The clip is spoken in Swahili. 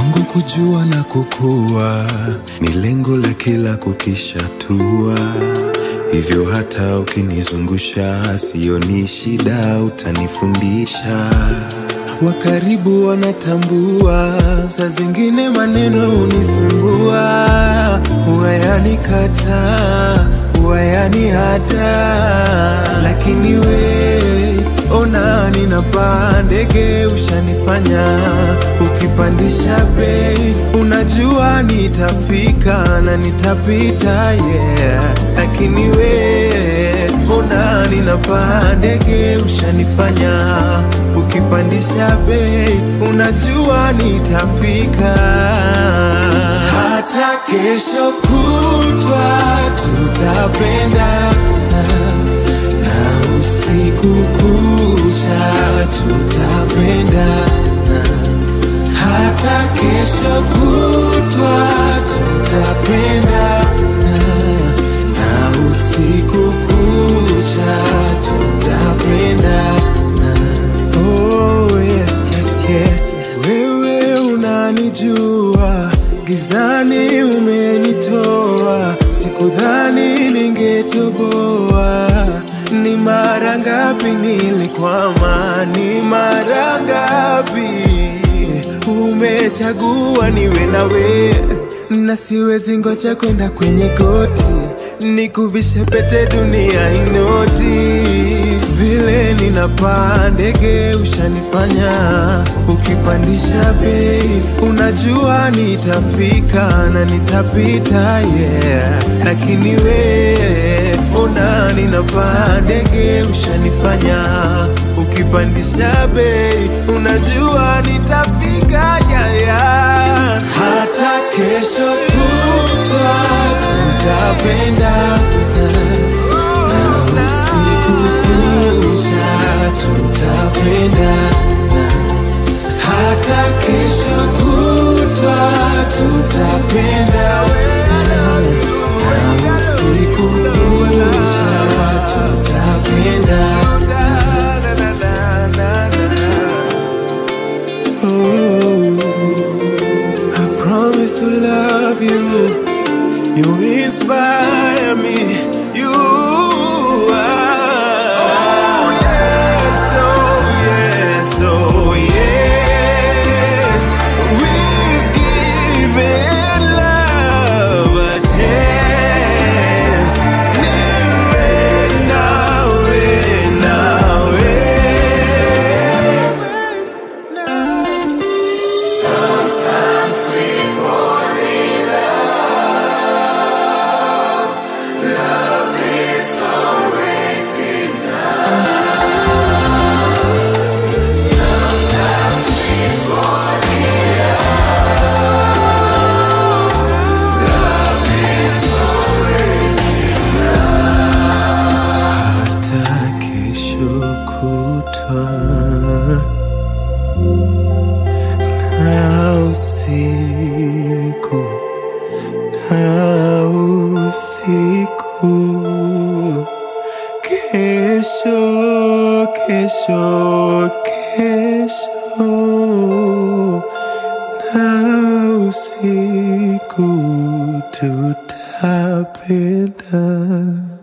Kwangu kujua na kukua ni lengo la kila kukishatua, hivyo hata ukinizungusha sioni shida, utanifundisha. Wa karibu wanatambua, saa zingine maneno hunisumbua, huwa yanikata, huwa yanihata, lakini we ona ninapaa ndege, ushanifanya ukipandisha bei, unajua nitafika na nitapita, yeah. Lakini we ona ninapaa ndege, ushanifanya ukipandisha bei, unajua nitafika. Hata kesho kutwa tutapendana na usiku kucha tutapendana, hata kesho kutwa tutapendana, na usiku kucha tutapendana. Oh, yes, yes, yes, yes. Wewe unanijua, gizani umenitoa, sikudhani ningetoboa. Ni mara ngapi nilikwama, ni mara ngapi umechagua niwe nawe, na siwezi ngoja kwenda kwenye goti nikuvishe pete dunia inoti vile ninapaa ndege ushanifanya ukipandisha bei unajua nitafika na nitapita yeah lakini we ona ninapaa ndege ushanifanya ukipandisha bei unajua nitafika yeah, yeah. hata kesho kutwa tutapendana na usiku kucha tutapendana, hata kesho kutwa tutapendana na usiku kucha tutapendana. Oh, I promise to love you. You inspire me. You are. Oh yes, oh yes, oh yes. We've given love a chance. Niwe nawe, nawe. hata kesho kutwa na usiku na usiku kesho kesho kesho na usiku tutapenda